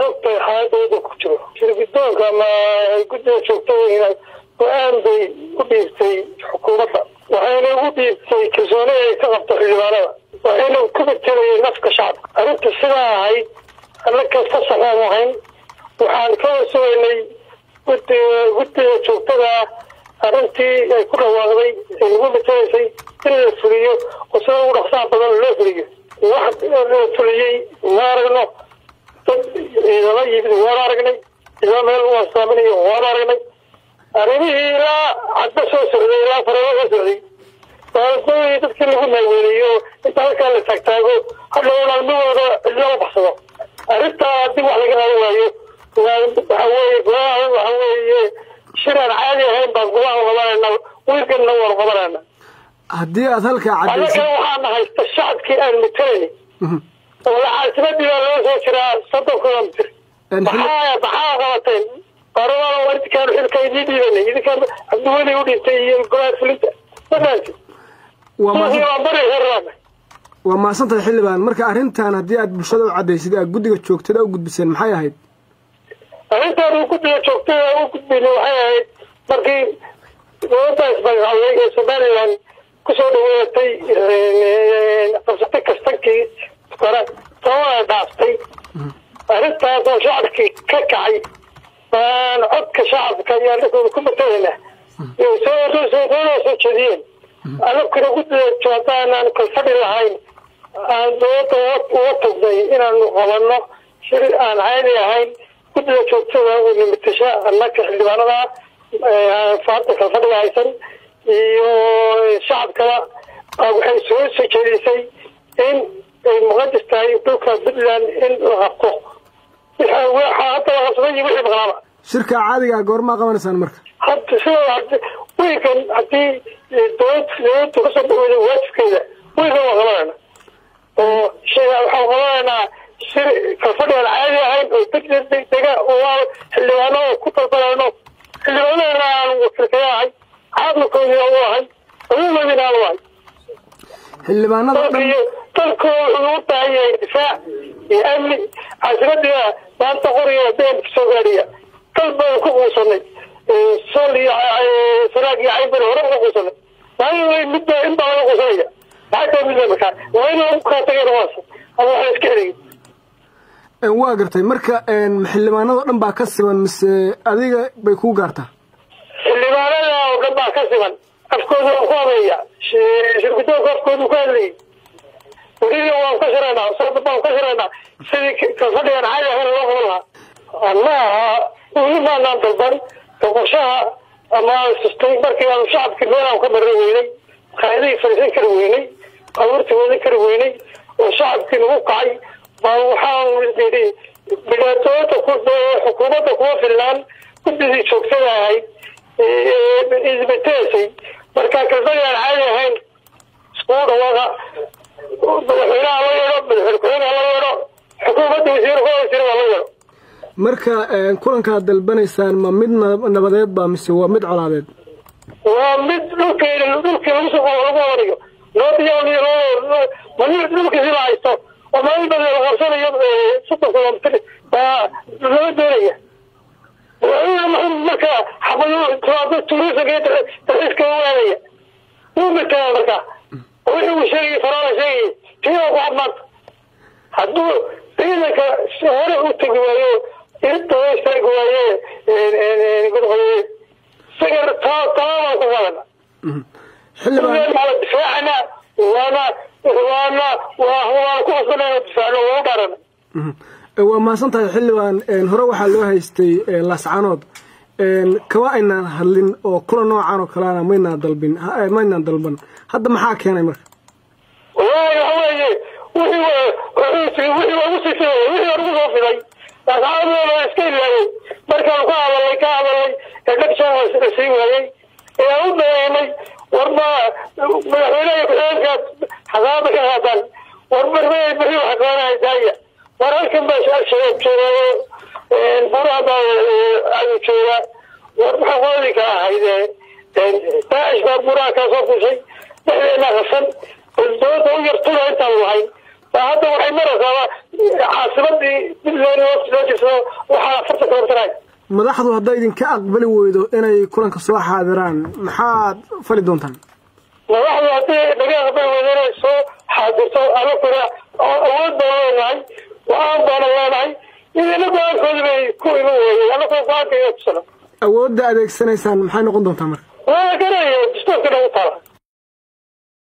ogtahay xaaladooda ku jiro shirgidoonka ama guddiga joogtooyina go-aan bay u dhiibtay xukuumadda waxayna ugu dhiibtay kalsooni ay ka qabto xildhibaanada waxayna ku betelayay nafka shacabka arrinta sidaa ahayd annaka fasaxaan ahayn waxaan ka wasugaynay guddiga guddiga joogtada arrintii ay ku dhawaaqday ay nagu betelaysay in la fuliyo oo sida ugu dhaqsaha badan loo fuliyo wax la fuliyey ma aragno dad ciidama yimid waan aragnay ilaa meel u astaaminayo waan aragnay arrimihii ilaa cadba soo socday ilaa faraba soo socday baaladooyi dadkii lagu naaweeliyo inta halkaa la taagtaago hadhowna ilmahooda cidlama baxsado arrintaa haddii wax laga qaban waayo waxa weeye golaha waxa weeye shiraan caadi ahayn baan golaha qabanayna wiilkanna waan qabanayna haddii aad halkaa annagana cadaysid waxaana haysta shacabkii aan matalayni oo lacaasimadii baa loo soo jiraa soddon kilomitr Een, xili- maxaa maxaa qabateen baarlamaana waa idinkaan xilka idiin dhiibanay idinkaan cabdiweli u dhintay iyo golaha fulinta madaanti waa suuqii mahadsan- waan bari rabaa waa mahadsantahay xildhibaan marka arrintan haddii aad bulshada u cadaysid aad guddiga joogtada u gudbiseen maxay ahayd arrintaan uu guddiga joogtada u gudbinay waxay ahayd markii dowladda ismagacawday ee somaliland kusoo dhaweatay qabsatay kastankii kore sababaa dhaaftay arrintaas oo shacabkii ka kacay baan codka shacabka iyo annagooda ku matalayna iyo soo soo soo jeediyeen annaguna guddiga joogtaanaan kalfadhi lahayn aan dowladda uga tagnay inaanu qabanno shir aan caadi ahayn guddiga joogtada oo limitasha annaka xildhibaanada faada kalfadhiga haysan iyo shacabkaba baa waxay soo soo jeedisay in ay muqadis tahay dhulka puntland in la qabto waxaa hadda la qabsaday iyo wixii maqnaaba shirka caadigaa goormaa qabanaysaan marka hadda sida wiilkan haddii dowlad dowladda kasoo dhaweyda waajibkeeda wiilkan waa qabanayna oo shay waxaan qabanaynaa shir kalfadhi aan caadi ahayn oo degdeg degdega oo aan xildhibaano ku dalbanayno xildhibaanadana aan wakiilkaya ahay caalamkoodina u ahay aduumadina aan u ahay xildhibaanada dalka dhan iyo dalku wuxuu u baahan yahay difaac iyo amni caasimadiina maanta qoriga been kasoo gaadhiya dal baan ku quusanay sol iyo sanaag iyo caybari hore uga quusanay maalin midba in baa laga quusanaya maxay tahay midba markaa waa in lagu kala tageen waas ama waxay iska xiriyin Een, waa gartay marka een, xildhibaanada dhan baa ka siman mise adiga bay kuu gaartaa xildhibaanada oo dhan baa ka siman afkooda waan ku habeeya shirgudoonka afkooda ku hadlayay weliba waan ka shiraynaa sababta baan ka shiraynaa sidii kalfadhigan caadi ahayn loo qaban lahaa ma aha weli maanaan dalban boqoshaha ama sustay markii aanu shacabkii meel aan ka marin weynay qaadihii fadhiisan kari weynay baabuurtii wadan kari weynay oo shacabkii nagu kacay baa waxaan yidhi dhibaatooyinka ku xukuumadda kuma filnaan guddigii joogtada ahayd isbeteesay marka kalfadhi aan caadi ahayn iskugu dhawaaqa madaxweynaha la yeedho madaxweyne ku-xigeenka la yeedho xukuumadda wasiir kuwasiir waa la yeedho marka een, kulankaad dalbanaysaan ma mid na- nabadeed baa mise waa mid colaadeed waa mid dhulkeena dhulkii lagu soo lagu wadanayo noodiyo mani dhulkiisi la haysto oo maalin badan la qabsanayo soddon kilomitr baa lama doonaya madaxweyne maxamed marka xabado tuurisanka iyo dalxiiska waadaya wuu mataa marka wixii uu sheegay faraala sheegay tiyaa ku cad maanta hadduu ciidanka hore u tegi waayo irinta hoo istaagi waaye godqodowe isaga taa taabaan ku wadana xildhibaan maala difaacana waana waana waa waan ku qasbanayna difaacno waa u dhaarana Mhm. Ee, waa mahadsan tahay xildhibaan een, hore waxaa loo haystay ee, laascanood een, kama aynaan hadlin oo kula noocan oo kalena maynaan dalbin ha- ee, maynaan dalban hadda maxaa keenay marka wallaahi waxa weeye wixii wa- wixii wixii waa ugu sii fiday wixii waa ugu soo fiday laascaanood waa iska ilaaway markaan ka hadalay ka hadalay ee dhagsan waa la sii waayey ee aan u dareemay war ma madaxweynaha ku-xigeenka xasaabada ka qaadaan war marmay bixi waxa qabanaya daaya war halkan baa shabaab jooga buraha baa ayuu jooga war maxaa qoodi ka ahayd daacish baa buraha kaa soo fushay dhexdeena qasan dowladda u yartula intaan lahayn hadda waxay maraysaa caasimadii puntland loo jeedsado waxaa afartan kilomitr madaxdu hadday idinka aqbali weydo inay kulanka soo xaadiraan maxaad fali doontaan madaxdu haddii naga aqbali weydo inay soo xaadirto anakuna awood baan leenahay go-aan baana leenahay idina go-aankooda bay ku iman weeyey anakuna go-aanka iyo tusano awoodda adeegsanaysaan maxay noqon doontaa marka waa garanaya dastuurkana u taala